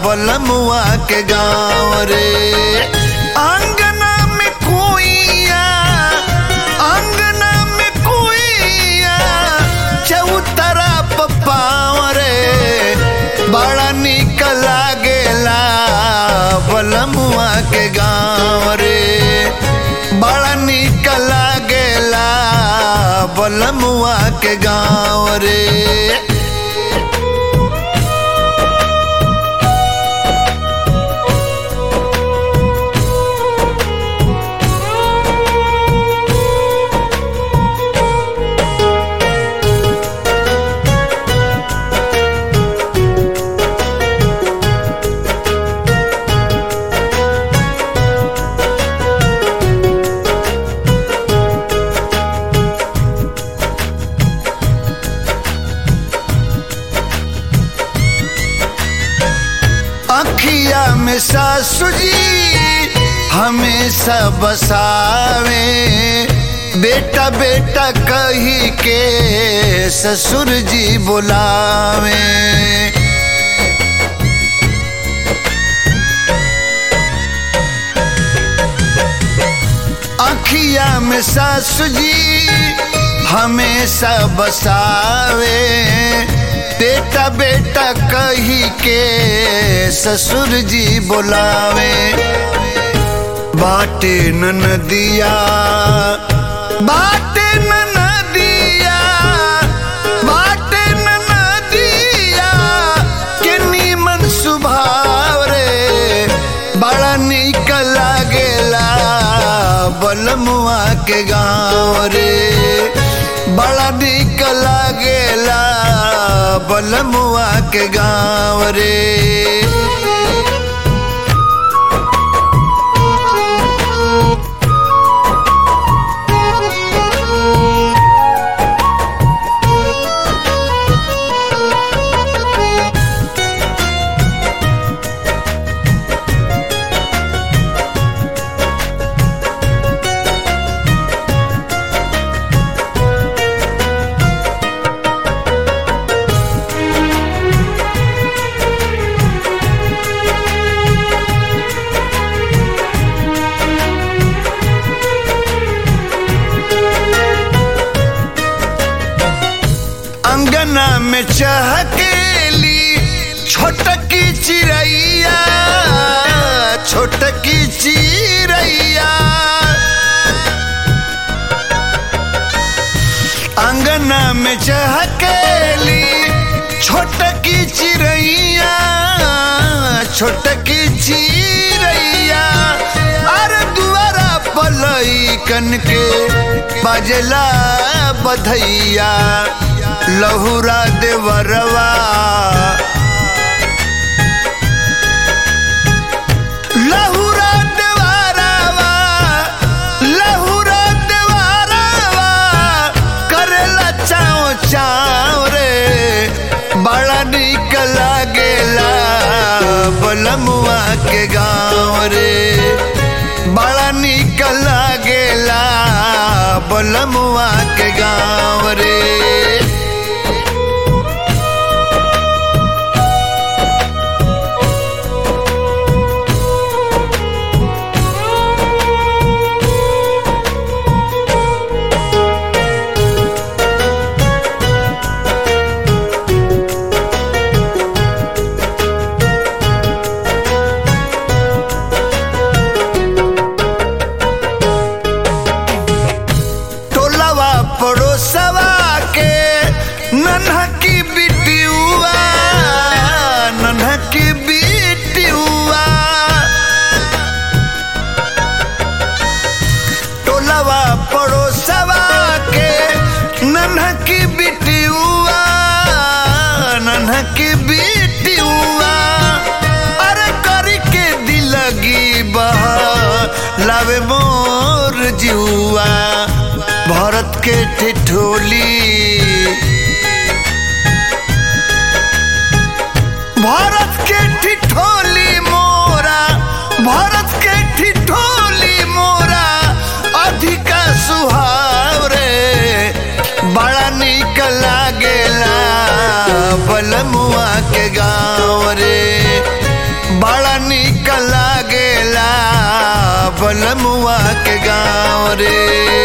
बलमुआ के गाँव रे अंगना में कुइया अंगना में कुइया चौतरा पाँव रे बड़ा निक लागेला बलमुआ के गाँव रे बड़ा निक लागेला बलमुआ के गाँव रे अखिया में सासु जी हमेशा बसावे बेटा बेटा कही के ससुर जी बुलावे अखिया में सासु जी हमेशा बसावे बेटा बेटा कही के ससुर जी बुलावे बाटे नदिया बाटे नदिया बाटे नदिया के नीमन सुभाव रे बड़ा निक लागेला बलमुआ के गाँव रे बड़ा निक लागेला बलमुआ के गाँव रे अंगना में चहकेली छोटकी चिड़ैया छोटकी चिड़ैया अंगना में चहकेली छोटकी चिड़ैया छोटकी चिड़ैया अरे दुआरा पलई कन के बजला बधैया लहुरा देवरवा लहुरा देवरवा लहुरा देवरवा करेला चाव चाव रे बड़ा निक लागेला बलमुआ के गाँव रे बड़ा निक लागेला बलमुआ के गाँव रे टोलवा पड़ोसवा के नन्हा की बिटियुआ नन्हा की बिटियुआ टोलवा पड़ोसवा के नन्हा की बिटियुआ नन्हा की बिटियुआ अरे करी के दिलगी बहा लावे मोर जुआ भरत के ठिठोली भरत के ठिठोली मोरा भरत के ठिठोली मोरा अधिका सुहाव रे बड़ा निक लागेला बलमुआ के गाँव रे निक लागेला बलमुआ के गाँव रे